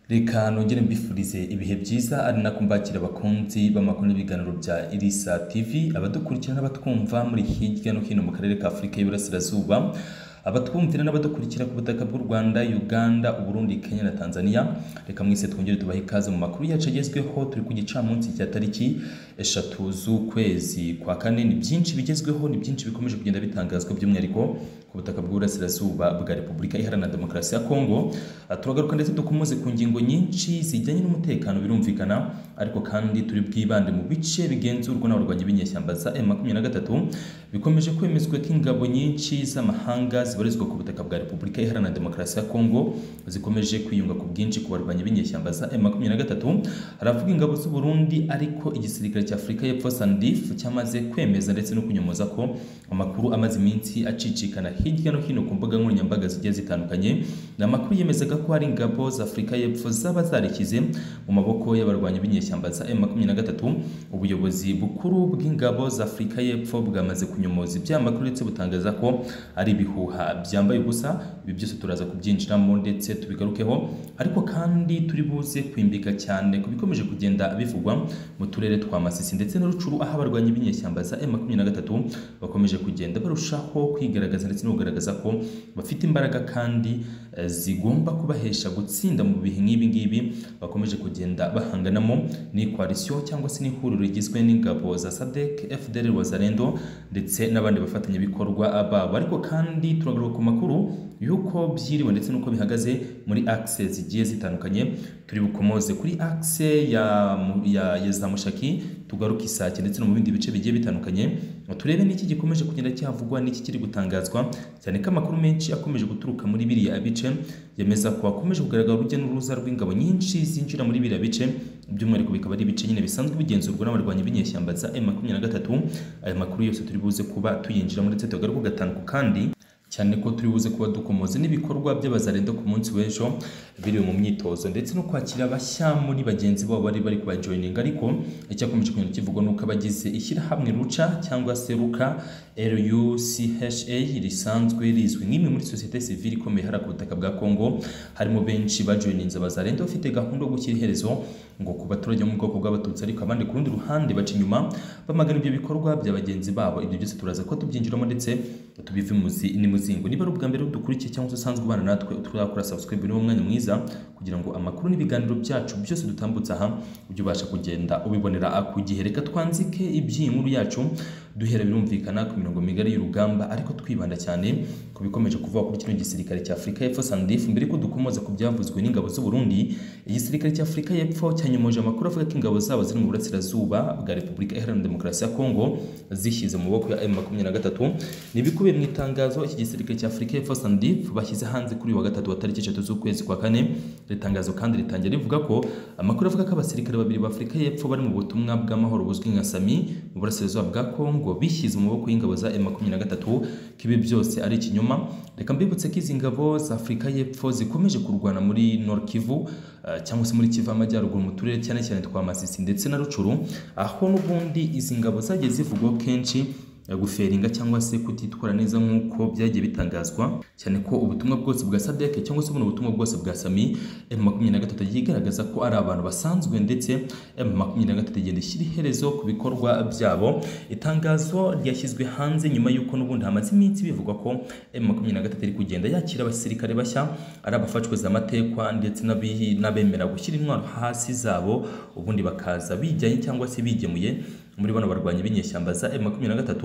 reka nongere mbifurize ibihe byiza ari nako mbakira abakunzi b'amakuru n'ibiganiro bya irisa tv abadukurikira n'abatwumva muri hirya no hino mu karere ka afurika y'iburasirazuba abatwumvira n'abadukurikira ku butaka bw'u rwanda uganda uburundi kenya na tanzania reka mwese twongere tubahe ikaze mu makuru yacu agezweho turi ku gicamunsi cya tariki eshatu z'ukwezi kwa kane ni byinshi bigezweho ni byinshi bikomeje kugenda bitangazwa by'umwihariko ku butaka bw'uburasirazuba bwa repubulika iharanira demokarasi ya kongo Ah, turagaruka ndetse dukomoze ku ngingo nyinshi zijyanye n'umutekano birumvikana ariko kandi turi bwibande mu bice bigenzurwa n'abarwanyi b'inyeshyamba za M23 bikomeje kwemezwa ko ingabo nyinshi z'amahanga zibarizwa ku butaka bwa Repubulika Iharanira Demokarasi ya Kongo zikomeje kwiyunga ku bwinshi ku barwanyi b'inyeshyamba za M23 haravuga ingabo z'u Burundi ariko igisirikare cya Afurika y'Epfo SANDF cyamaze kwemeza ndetse no kunyomoza ko amakuru amaze iminsi acicikana hirya no hino ku mbuga nkoranyambaga zigiye zitandukanye ni amakuru yemezaga ko hari ingabo za Afurika y'Epfo zaba zarekize mu maboko y'abarwanyi b'inyeshyamba za M23 ubuyobozi bukuru bw'ingabo za Afurika y'Epfo bwamaze kunyomoza ibya makuru ndetse butangaza ko ari ibihuha byambaye ubusa ibi byose turaza kubyinjiramo ndetse tubigarukeho ariko kandi turi buze kwimbika cyane ku bikomeje kugenda bivugwa mu turere twa Masisi ndetse na Rucuru aho abarwanyi b'inyeshyamba za M23 bakomeje kugenda barushaho kwigaragaza ndetse no kugaragaza ko bafite imbaraga kandi eh, zigomba kubahesha gutsinda mu bihe nk'ibi ngibi bakomeje kugenda bahanganamo ni koalisiyo cyangwa se n'ihuriro rigizwe n'ingabo za SADC, FDL Wazalendo ndetse n'abandi bafatanyabikorwa babo ariko kandi turagaruka ku makuru y'uko byiriwe ndetse n'uko bihagaze muri axe zigiye zitandukanye turi bukomoze kuri axe ya, mu- ya, ya za mushaki tugaruke isake ndetse no mu bindi bice bigiye bitandukanye turebe n'iki gikomeje kugenda cyavugwa n'iki kiri gutangazwa cyane ko amakuru menshi akomeje guturuka muri biriya bice yemeza ko hakomeje kugaragara urujya n'uruza rw'ingabo nyinshi zinjira muri biriya bice by'umwihariko bikaba ari ibice nyine bisanzwe bigenzurwa n'abarwanyi b'inyeshyamba za M23 aya makuru yose turi buze kuba tuyinjiramo ndetse tugaruka gatanduku kandi cyane ko turi buze kuba dukomoze n'ibikorwa by'abazarenda ku munsi w'ejo biri mu myitozo ndetse no kwakira bashya muri bagenzi babo bari bari kubajoyininga ariko icyakomeje kugenda kivugwa ni uko abagize ishyirahamwe ruca cyangwa se ruka rucha risanzwe rizwi nk'imwe muri sosiyete sivile ikomeye hariya ku butaka bwa kongo harimo benshi bajoyininze abazarenda bafite gahunda yo gushyira iherezo ngo ku baturage bo mu bwoko bw'abatutsi ariko abandi ku rundi ruhande baca inyuma bamagana ibyo bikorwa bya bagenzi babo ibyo byose turaza kuba tubyinjiramo ndetse tubive muzi n'imuzingo niba ari ubwa mbere dukurikiye cyangwa se usanzwe ubana natwe turakora subscribe niwo mwanya mwiza kugira ngo amakuru n'ibiganiro byacu byose dutambutse aha ujye ubasha kugenda ubibonera ku gihe reka twanzike iby'iyi nkuru yacu duhera birumvikana ku mirongo migari y'urugamba ariko twibanda cyane ku bikomeje kuvuga kuri kino gisirikare cya Afurika y'Epfo SANDF mbere ko dukomoza ku byavuzwe n'ingabo z'u Burundi igisirikare cya Afurika y'Epfo cyanyomoje amakuru avuga ko ingabo zabo ziri mu burasirazuba bwa Repubulika Iharanira Demokarasi ya Kongo zishyize mu maboko ya M23 ni ibikubiye mu itangazo iki gisirikare cya Afurika y'Epfo SANDF bashyize hanze kuri uyu wa gatatu wa tariki eshatu z'ukwezi kwa kane iri tangazo kandi ritangira rivuga ko amakuru avuga ko abasirikare babiri b'Afurika y'Epfo bari mu butumwa bw'amahoro buzwi nka SAMI mu burasirazuba bwa Kongo bishyize mu maboko y'ingabo za M23 ko ibi byose ari ikinyoma reka mbibutse ko izi ngabo za Afurika y'Epfo zikomeje kurwana muri Nord Kivu eh, cyangwa se muri Kivu y'Amajyaruguru mu turere cyane cyane twa Masisi ndetse na Rucuru aho n'ubundi izi ngabo zagiye zivugwaho kenshi ya guferinga cyangwa se kutitwara neza nk'uko byagiye bitangazwa cyane ko ubutumwa bwose bwa SADC cyangwa se buno butumwa bwose bwa SAMI M23 yigaragaza ko ari abantu basanzwe ndetse M23 igenda ishyira iherezo ku bikorwa byabo itangazo ryashyizwe hanze nyuma y'uko n'ubundi hamaze iminsi bivugwa ko M23 iri kugenda yakira abasirikare bashya ari abafashwe za matekwa ndetse n'abihi- n'abemera gushyira intwaro hasi zabo ubundi bakaza bijyanye cyangwa se bigemuye muri bano barwanyi b'inyeshyamba za M23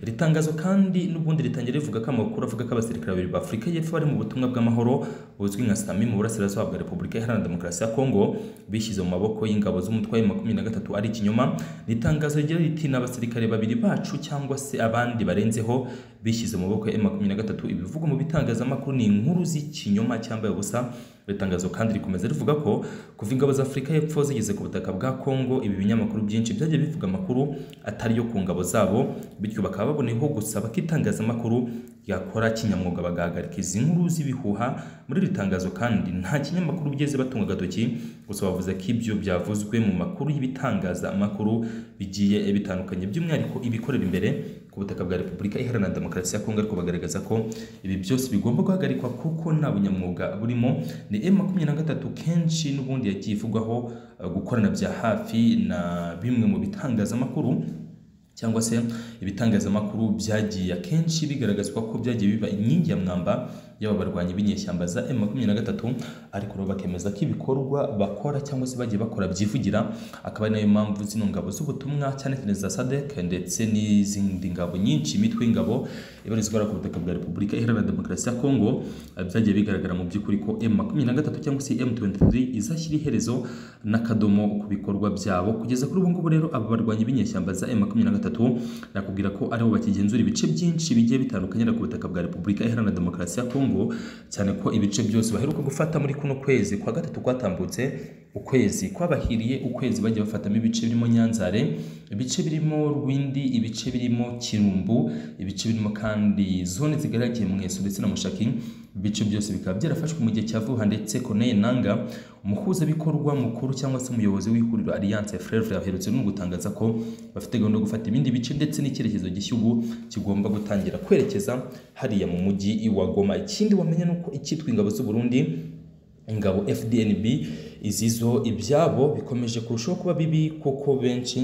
iri tangazo kandi n'ubundi ritangira rivuga ko amakuru avuga ko abasirikare babiri ba Afurika y'Epfo bari mu butumwa bw'amahoro buzwi nka SAMI mu burasirazuba bwa Repubulika Iharanira Demokarasi ya Kongo bishyize mu maboko y'ingabo z'umutwe wa M23 ari ikinyoma ni itangazo rigira riti n'abasirikare babiri bacu cyangwa se abandi barenzeho bishyize mu maboko ya M23 ibivugwa mu bitangazamakuru ni inkuru z'ikinyoma cyambaye ubusa iri tangazo kandi rikomeza rivuga ko kuva ingabo za Afurika y'Epfo zigeze ku butaka bwa Kongo ibi binyamakuru byinshi byagiye bivuga amakuru atari yo ku ngabo zabo bityo bakaba baboneyeho gusaba ko itangazamakuru yakora kinyamwuga bagahagarika izi nkuru z'ibihuha muri iri tangazo kandi nta kinyamakuru bigeze batunga agatoki gusa bavuze ko ibyo byavuzwe mu makuru y'ibitangazamakuru bigiye bitandukanye by'umwihariko ibikorera imbere ku butaka bwa repubulika iharanira demokarasi ya kongo ariko bagaragaza ko ibi byose bigomba guhagarikwa kuko nta bunyamwuga burimo ni m makumyabiri na gatatu kenshi n'ubundi yagiye ivugwaho eh, gukorana bya hafi na bimwe mu bitangazamakuru cyangwa se ibitangazamakuru byagiye akenshi bigaragazwa ko byagiye biba inkingi ya mwamba y'aba barwanyi b'inyeshyamba za M23 ariko rero bakemeza ko ibikorwa bakora cyangwa se bagiye bakora byivugira akaba ari nayo mpamvu zino ngabo z'ubutumwa cyane cyane za SADC ndetse n'izindi ngabo nyinshi imitwe y'ingabo ibarizwa ku butaka bwa Repubulika Iharanira Demokarasi ya Kongo eh, byagiye bigaragara mu by'ukuri ko M23 cyangwa se M23 izashyira iherezo n'akadomo ku bikorwa byabo kugeza kuri ubu ngubu rero aba barwanyi b'inyeshyamba za M23 nakubwira ko aribo bakigenzura ibice byinshi bigiye bitandukanye ku butaka bwa Repubulika Iharanira Demokarasi ya Kongo cyane ko ibice byose baheruka gufata muri kuno kwezi kwa gatatu kwatambutse ukwezi kwabahiriye ukwezi bagiye bafatamo ibice birimo Nyanzare ibice birimo Rwindi ibice birimo Kirumbu ibice birimo kandi zone zigaragaye mu Mweso ndetse na Mushaki ibice byose bikaba byarafashwe mu gihe cya vuba ndetse Corneille Nanga umuhuzabikorwa mukuru cyangwa se umuyobozi w'ihuriro Alliance Frères yaherutse no gutangaza ko bafite gahunda yo gufata ibindi bice ndetse n'icyerekezo gishya ubu kigomba gutangira kwerekeza hariya mu mujyi wa Goma ikindi wamenya ni uko icyitwa ingabo z'u Burundi ingabo FDNB izizo ibyabo bikomeje kurushaho kuba bibi kuko benshi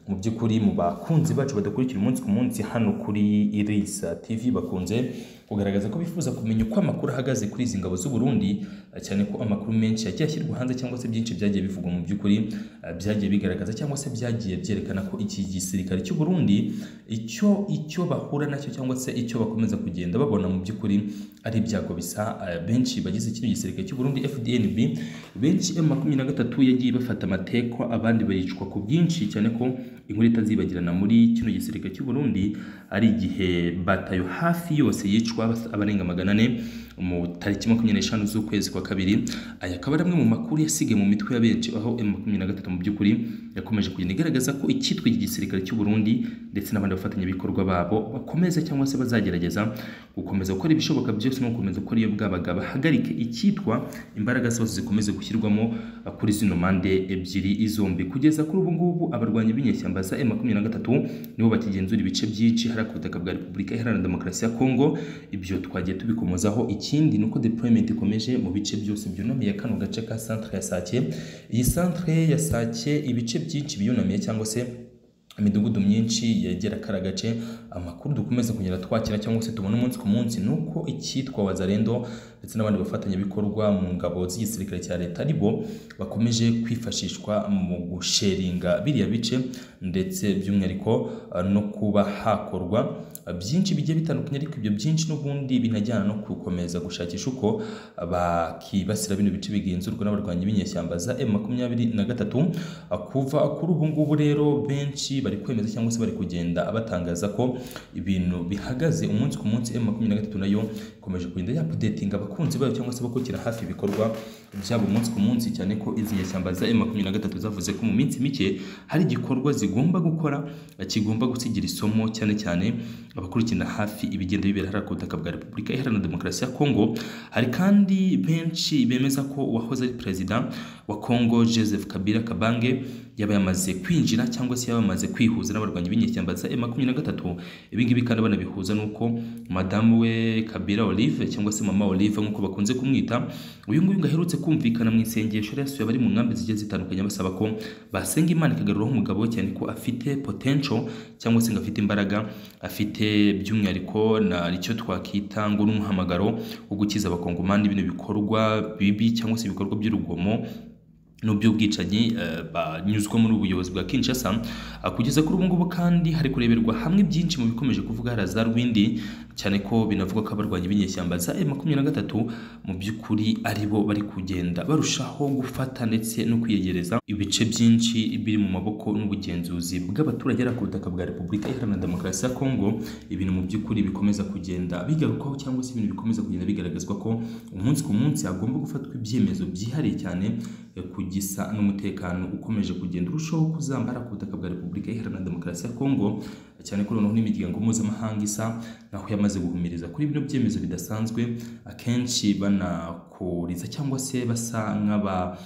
mu by'ukuri mu bakunzi bacu badakurikira umunsi ku munsi hano kuri Irisa TV bakunze kugaragaza ko bifuza kumenya uko amakuru ahagaze kuri izi ngabo z'u Burundi eh, cyane ko amakuru menshi yagiye ashyirwa hanze cyangwa se byinshi byagiye bivugwa mu by'ukuri eh, byagiye bigaragaza cyangwa se byagiye byerekana ko iki gisirikare cy'u Burundi icyo icyo bahura nacyo cyangwa se icyo bakomeza kugenda babona mu by'ukuri ari ibyago bisa eh, benshi bagize kino gisirikare cy'u Burundi FDNB benshi M23 yagiye bafata amatekwa abandi bayicwa ku bwinshi cyane ko inkuru itazibagirana muri kino gisirikare cy'u Burundi ari igihe batayo hafi yose yicwa abarenga magana ane mu tariki makumyabiri n'eshanu z'ukwezi kwa kabiri aya akaba ari amwe mu makuru yasigaye mu mitwe ya benshi aho M23 mu by'ukuri yakomeje kugenda igaragaza ko icyitwa iki gisirikare cy'u Burundi ndetse n'abandi bafatanyabikorwa babo bakomeza cyangwa se bazagerageza gukomeza gukora ibishoboka byose no gukomeza gukora iyo bwabaga bahagarike icyitwa imbaraga zose zikomeze gushyirwamo eh, kuri zino mande ebyiri izombi kugeza kuri ubu ngubu abarwanyi b'inyeshyamba za M23 nibo bakigenzura ibice byinshi hari ku butaka bwa Repubulika Iharanira Demokarasi ya Kongo ibyo twagiye tubikomozaho ikindi ni uko deployment ikomeje mu bice byose byunamiye kano gace ka centre ya Sake iyi centre ya Sake ibice byinshi biyunamiye cyangwa se imidugudu myinshi yegera kara gace amakuru dukomeza kugira twakira cyangwa se tubona umunsi ku munsi ni uko icyitwa wazarendo ndetse n'abandi bafatanyabikorwa mu ngabo z'igisirikare cya leta ari bo bakomeje kwifashishwa mu gusheringa biriya bice ndetse by'umwihariko eh, no kuba hakorwa eh, byinshi bigiye bitandukanye ariko ibyo byinshi n'ubundi binajyana no gukomeza gushakisha uko bakibasira bino bice bigenzurwa n'abarwanyi b'inyeshyamba za M23 kuva kuri ubu ngubu rero benshi bari kwemeza cyangwa se bari kugenda batangaza ko ibintu bihagaze umunsi ku munsi M23 nayo ikomeje kugenda yapudetinga abakunzi bayo cyangwa se bakukira hafi ibikorwa byabo umunsi ku munsi cyane ko izi nyeshyamba za M23 zavuze ko mu minsi mike hari igikorwa zigomba gukora eh, kigomba gusigira isomo cyane cyane abakurikirana hafi ibigenda bibera hariya ku butaka bwa Repubulika Iharanira Demokarasi ya Kongo hari kandi benshi bemeza ko uwahoze ari perezida wa Kongo Joseph Kabila Kabange yaba yamaze kwinjira cyangwa se yaba yamaze kwihuza n'abarwanyi b'inyeshyamba za M23 ibi ngibi kandi banabihuza nuko madamu we Kabila Olive cyangwa se mama Olive nk'uko bakunze kumwita uyu nguyu ngo aherutse kumvikana mu isengesho yari yasuye abari mu nkambi zigiye zitandukanye basaba ko basenga Imana ikagaruraho umugabo we cyane ko afite potential cyangwa se ngo afite imbaraga afite by'umwihariko na icyo twakita ngo n'umuhamagaro wo gukiza abakongomani bino bikorwa bibi cyangwa se ibikorwa by'urugomo n'uby'ubwicanyi eh, banyuzwamo n'ubuyobozi bwa Kinshasa Ah, kugeza kuri ubu ngubu kandi hari kureberwa hamwe byinshi mu bikomeje kuvuga hari za Rwindi cyane ko binavuga ko abarwanyi b'inyeshyamba za M23 mu by'ukuri ari bo bari kugenda barushaho gufata ndetse no kwiyegereza ibice byinshi biri mu maboko n'ubugenzuzi bw'abaturage ari ku butaka bwa Repubulika Iharanira Demokarasi ya Kongo ibintu mu by'ukuri bikomeza kugenda bigarukaho cyangwa se ibintu bikomeza kugenda bigaragazwa ko umunsi ku munsi hagomba gufatwa ibyemezo byihariye cyane eh, kugisa n'umutekano ukomeje kugenda urushaho kuzambara ku butaka bwa Repubulika Iharanira Demokarasi ya Kongo cyane ko noneho n'imiryango mpuzamahanga isa naho yamaze guhumiriza kuri bino byemezo bidasanzwe akenshi banakuriza cyangwa se basa nk'aba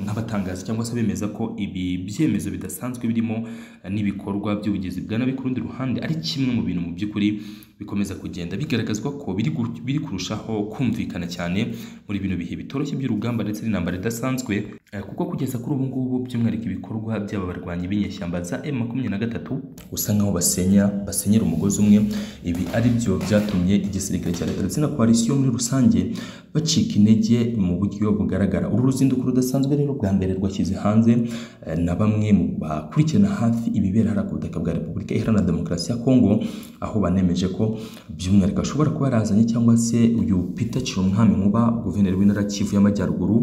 nk'abatangaza cyangwa se bemeza ko ibi byemezo bidasanzwe birimo eh, n'ibikorwa by'ubugizi bwa nabi ku rundi ruhande ari kimwe mu bintu mu by'ukuri bikomeza kugenda bigaragazwa ko biri gu- biri kurushaho kumvikana cyane muri bino bihe bitoroshye by'urugamba ndetse n'intambara idasanzwe eh, kuko kugeza kuri ubu ngubu by'umwihariko ibikorwa by'aba barwanyi b'inyeshyamba za M23 usanga aho basenya basenyera umugozi umwe ibi ari byo byatumye igisirikare cya leta ndetse na koalisiyo muri rusange bacika intege mu buryo bugaragara uru ruzinduko rudasanzwe rero bwa mbere rwashyize hanze eh, na bamwe mu bakurikirana hafi ibibera hariya ku butaka bwa repubulika iharanira demokarasi ya kongo aho banemeje ko by'umwihariko ashobora kuba yarazanye cyangwa se uyu peter cirumwami nkuba guverineri w'intara ya kivu y'amajyaruguru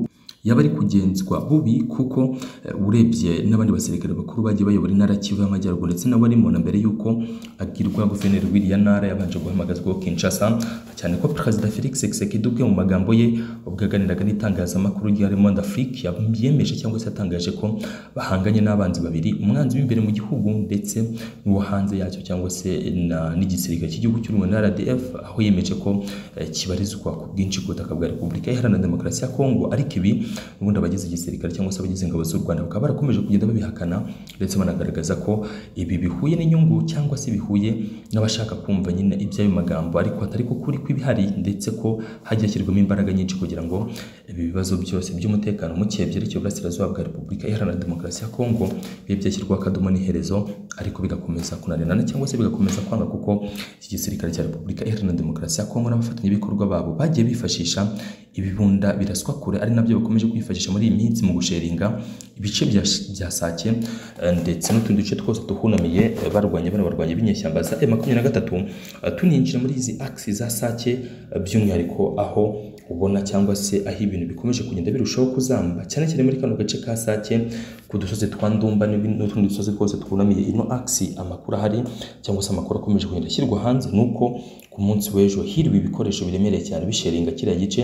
yaba ari kugenzwa bubi kuko eh, urebye n'abandi basirikare bakuru bagiye bayobora intara ya Kivu y'Amajyaruguru ndetse nawe arimo na mbere y'uko agirwa guverineri w'iriya ntara yabanje guhamagazwaho Kinshasa cyane ko Perezida Felix Tshisekedi ubwe mu magambo ye ubwo yaganiraga n'itangazamakuru rya Le Monde Afrique yemeje cyangwa se yatangaje ko bahanganye n'abanzi babiri umwanzi w'imbere mu gihugu ndetse n'uwo hanze yacyo cyangwa se na- n'igisirikare cy'igihugu cy'u Rwanda RDF aho yemeje ko eh, kibarizwa ku bwinshi ku butaka bwa Repubulika Iharanira Demokarasi ya Kongo ariko ibi ubundi abagize igisirikare cyangwa se abagize ingabo z'u Rwanda bakaba barakomeje kugenda babihakana ndetse banagaragaza ko ibi bihuye n'inyungu cyangwa se bihuye n'abashaka kumva nyine iby'ayo magambo ariko hatari ko kuri kw'ibihari ndetse ko hajya hashyirwamo imbaraga nyinshi kugira ngo ibi bibazo byose by'umutekano muke byerekeye uburasirazuba bwa Repubulika Iharanira Demokarasi ya Kongo bibe byashyirwaho akadomo n'iherezo ariko bigakomeza kunanirana cyangwa se bigakomeza kwanga kuko iki gisirikare cya Repubulika Iharanira Demokarasi ya Kongo n'abafatanyabikorwa babo bagiye bifashisha ibibunda biraswa kure ari nabyo bakomeje kwifashisha muri iyi minsi mu gusheringa ibice bya, bya Sake eh, ndetse n'utundi duce twose duhunamiye eh, barwanya bano barwanya b'inyeshyamba za M23 eh, tuninjira muri izi axi za Sake eh, by'umwihariko aho ubona cyangwa se aho ibintu bikomeje kugenda birushaho kuzamba cyane cyane muri kano gace ka Sake ku dusozi twa Ndumba n'ibindi- n'utundi dusozi twose twunamiye ino axi amakuru ahari cyangwa se amakuru akomeje kugenda ashyirwa hanze ni uko ku munsi w'ejo hirwa ibikoresho biremereye cyane bisheringa kiriya gice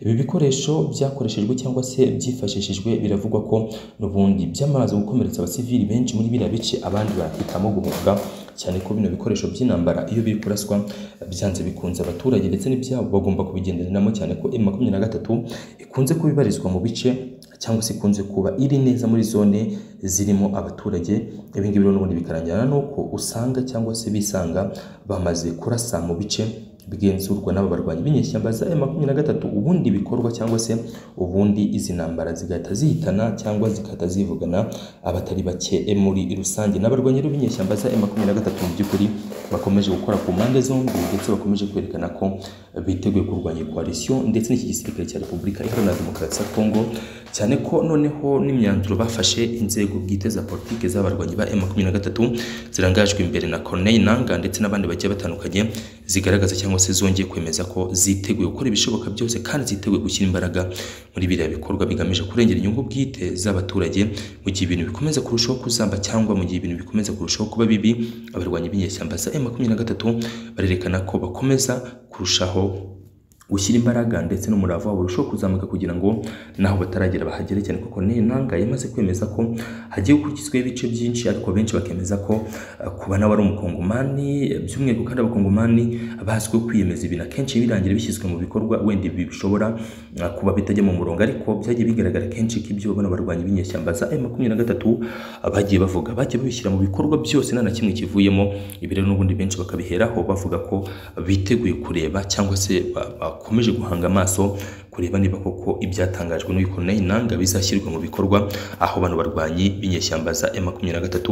ibi bikoresho byakoreshejwe cyangwa se byifashishijwe biravugwa ko n'ubundi byamaze gukomeretsa abasivili benshi muri biriya bice abandi bahitamo guhunga cyane ko bino bikoresho by'intambara iyo biri kuraswa byanze bikunze abaturage ndetse n'ibyabo bagomba kubigenderanamo cyane ko M23 ikunze kuba ibarizwa mu bice cyangwa se ikunze kuba iri neza muri zone zirimo abaturage ibi ngibi rero n'ubundi bikarangira nuko usanga cyangwa se bisanga bamaze kurasa mu bice bigenzurwa n'aba barwanyi b'inyeshyamba za M23 ubundi bikorwa cyangwa se ubundi izi ntambara zigahita zihitana cyangwa zigahita zivugana abatari bake muri rusange n'abarwanyi rero b'inyeshyamba za M23 mu by'ukuri bakomeje gukora ku mpande zombi ndetse bakomeje kwerekana ko biteguye kurwanya koalisiyo ndetse n'iki gisirikare cya Repubulika Iharanira Demokarasi ya Kongo cyane ko noneho n'imyanzuro bafashe inzego bwite za politiki z'abarwanyi ba M23 zirangajwe imbere na Corneille Nanga ndetse n'abandi bagiye batandukanye zigaragaza cyangwa se zongeye kwemeza ko ziteguye gukora ibishoboka byose kandi ziteguye gushyira imbaraga muri biriya bikorwa bigamije kurengera inyungu bwite z'abaturage mu gihe ibintu bikomeza kurushaho kuzamba cyangwa mu gihe ibintu bikomeza kurushaho kuba bibi abarwanyi b'inyeshyamba za M23 barerekana ko bakomeza kurushaho gushyira imbaraga ndetse n'umurava wabo urushaho kuzamuka kugira ngo naho bataragera bahagere cyane kuko Corneille Nangaa yamaze kwemeza ko hagiye gukurikizwaho ibice byinshi ariko benshi bakemeza ko eh, kuba nawe ari umukongomani eh, by'umwihariko kandi abakongomani bazwiho kwiyemeza ibintu akenshi birangira bishyizwe mu bikorwa wenda ibi bishobora eh, kuba bitajya mu murongo ariko byagiye bigaragara kenshi ko ibyo bano barwanyi b'inyeshyamba za M23 bagiye bavuga bagiye babishyira mu bikorwa byose nta na kimwe kivuyemo ibi rero n'ubundi benshi bakabiheraho bavuga ko biteguye kureba cyangwa se ba- bakomeje guhanga amaso kureba niba koko ibyatangajwe n'uyu Corneille Nangaa bizashyirwa mu bikorwa aho bano barwanyi b'inyeshyamba za M23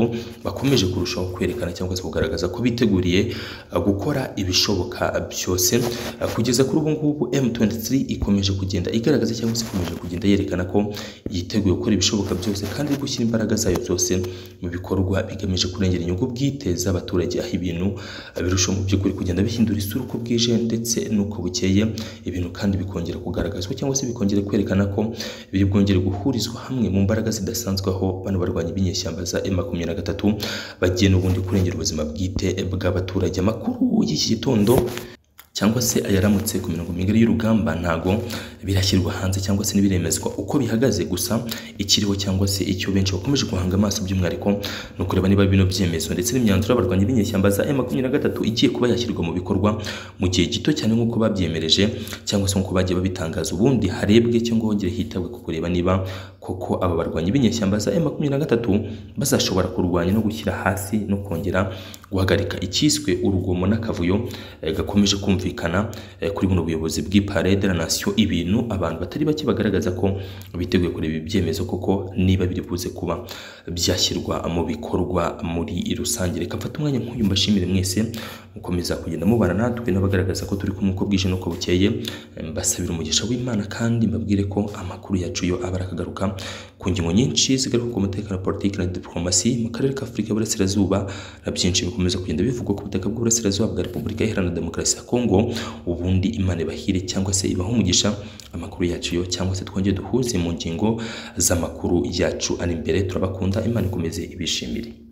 bakomeje kurushaho kwerekana cyangwa se kugaragaza ko biteguriye uh, gukora ibishoboka byose Uh, kugeza kuri ubu ngubu M23 ikomeje kugenda igaragaza cyangwa se ikomeje kugenda yerekana ko yiteguye gukora ibishoboka byose kandi iri gushyira imbaraga zayo byose mu bikorwa bigamije kurengera inyungu bwite z'abaturage aho ibintu uh, birushaho mu by'ukuri kugenda bihindura isura uko bwije ndetse n'uko bukeye ibintu kandi bikongera kugaragazwa cyangwa se bikongera kwerekana ko biri bwongere guhurizwa hamwe mu mbaraga zidasanzwe aho bano barwanyi b'inyeshyamba za M23 bagiye n'ubundi kurengera ubuzima bwite bw'abaturage amakuru y'iki gitondo cyangwa se ayaramutse ku mirongo migari y'urugamba ntago birashyirwa hanze cyangwa se ntibiremezwa uko bihagaze gusa ikiriho cyangwa se icyo benshi bakomeje guhanga amaso by'umwihariko ni ukureba niba bino byemezo ndetse n'imyanzuro y'abarwanyi b'inyeshyamba za M23 igiye kuba yashyirwa mu bikorwa mu gihe gito cyane nk'uko babyemereje cyangwa se nk'uko bagiye babitangaza ubundi harebwe cyangwa hongere hitabwe ku kureba niba kuko aba barwanyi b'inyeshyamba za M23 bazashobora kurwanya no gushyira hasi no kongera guhagarika icyiswe urugomo n'akavuyo eh, gakomeje kumvikana eh, kuri buno buyobozi bw'Ipare de la Nation ibintu abantu batari bake bagaragaza ko biteguye kureba ibi byemezo koko niba biri buze kuba byashyirwa mu bikorwa muri rusange reka mfate umwanya nk'uyu mbashimire mwese mukomeza kugenda mubana natwe n'abagaragaza ko turi kumwe uko bwije n'uko bukeye Eh, mbasabira umugisha w'Imana kandi mbabwire ko amakuru yacu yo aba arakagaruka ku ngingo nyinshi zigaruka ku mutekano wa politiki na diplomasi mu karere k'Afurika y'Uburasirazuba na byinshi bikomeza kugenda bivugwa ku butaka bw'Uburasirazuba bwa Repubulika Iharanira Demokarasi ya Kongo ubundi Imana ibahire cyangwa se ibahe umugisha amakuru yacu yo cyangwa se twongere duhuze mu ngingo z'amakuru yacu ari imbere turabakunda Imana ikomeze ibishimire